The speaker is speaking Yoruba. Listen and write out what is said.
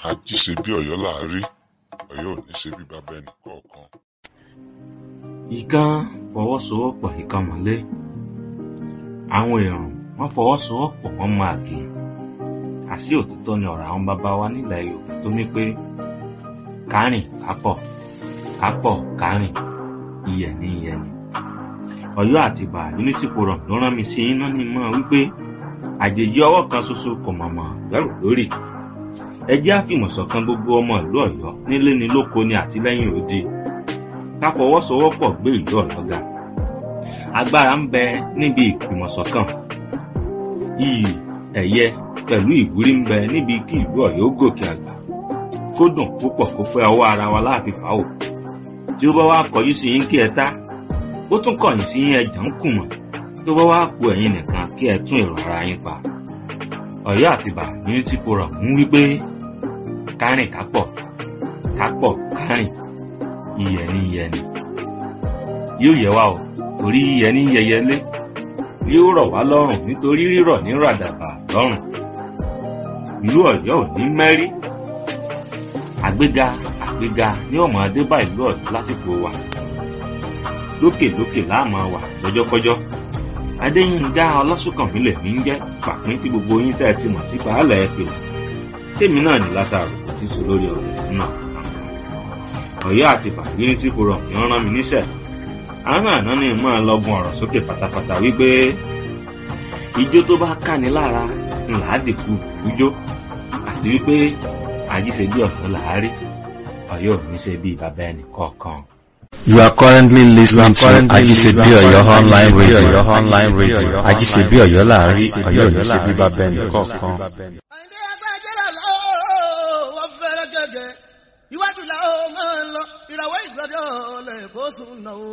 àjí ṣe bí ọ̀yọ́ là á rí ọ̀yọ́ ò ní ṣe bí bàbá ẹnì kọ̀ọ̀kan. ìkan fọwọ́sowọ́pọ̀ ìkan mọ́lé àwọn èèyàn wọ́n fọwọ́sowọ́pọ̀ wọ́n máa gé àṣì òtítọ́ ni ọ̀rọ̀ àwọn bàbá wa nílẹ̀ yorùbá tó ní pé kárìn kápọ̀ kápọ̀ kárìn iyẹ̀ ní iyẹ̀ ni ọ̀yọ́ àti ìbà unity forum ló rán mi sí iná ní mọ́ wípé àjèjì ọwọ́ kan ṣoṣo kò mọ̀mọ́ gbẹ́rù lórí ẹ jẹ́ àfìmọ̀ṣọ̀kan gbogbo ọmọ ìlú ọ̀yọ́ nílé ni lóko ni àtìlẹ́yìn òde ká fọwọ́sowọ́pọ̀ gbé ìlú ọ̀yọ́ ga agbára ń bẹ níbi ìfìmọ̀ṣọ̀kan iyì ẹ̀yẹ pẹ̀lú ìwúrí ń bẹ níbi kí ìlú ọ̀yọ́ gòkè àgbà kó dùn púpọ̀ kó pẹ́ ọwọ́ ara wa láàfin fàáwò tí ó bá wá kọjú sí yín kí ẹ tá ó tún kọ̀yìn sí yín ẹjà ń kùmọ̀ tó bá wá ku ẹ̀yin nìkan kí ẹ tún èrò ara yín pa ọ̀yọ́ àtibá unity forum ń wí pé kárìn kápọ̀ kápọ̀ kárìn iyẹ̀ ní iyẹ̀ ni yóò yẹ wá o torí iyẹ̀ ní yẹyẹlé yóò rọ̀ wá lọ́rùn nítorí rírọ̀ ní ràdàbà lọ́rùn ìlú ọ̀yọ́ ò ní mẹ́rí àgbéga àgbéga ní ọmọ adébá ìlú ọ̀yọ́ lásìkò wa lókèlókè láàmú wà lọ́jọ́kọ́jọ́ adéyínká ọlọ́sùnkànmí lèmi ń jẹ́ pàpín tí gbogbo yín tẹ́ ẹ ti mọ̀ sí pàálẹ̀ ẹ pè tèmi náà ní látàrò kò sí sọ lórí ọ̀rọ̀ náà ọ̀yọ́ àti bàbíyín tí kò rọ̀ kí wọ́n rán mi níṣẹ́ àwọn àná ni mo máa lọ́gun ọ̀rọ̀ sókè pátápátá wípé ijó tó bá káni lára ńlá dìkú ìjó àti wípé àjíṣe bí ọ̀sán làárí ọ̀yọ́ ò ní ṣe bí bàbá ẹnì kọ̀ọ̀kan. You are currently listening to Ajisebi Oyo online radio. Online radio. Ajisebi Oyo láàrin Oyo ní ṣe bíbá bẹ́ẹ̀ni kọ̀ọ̀kan. àìní agbájẹ́lá lọ́wọ́ wọ́n fẹ́rẹ́ gẹ́gẹ́ iwájú làwọn máa ń lọ ìràwọ̀ ìgbàdí ọ̀lẹ̀ kó sùn náà.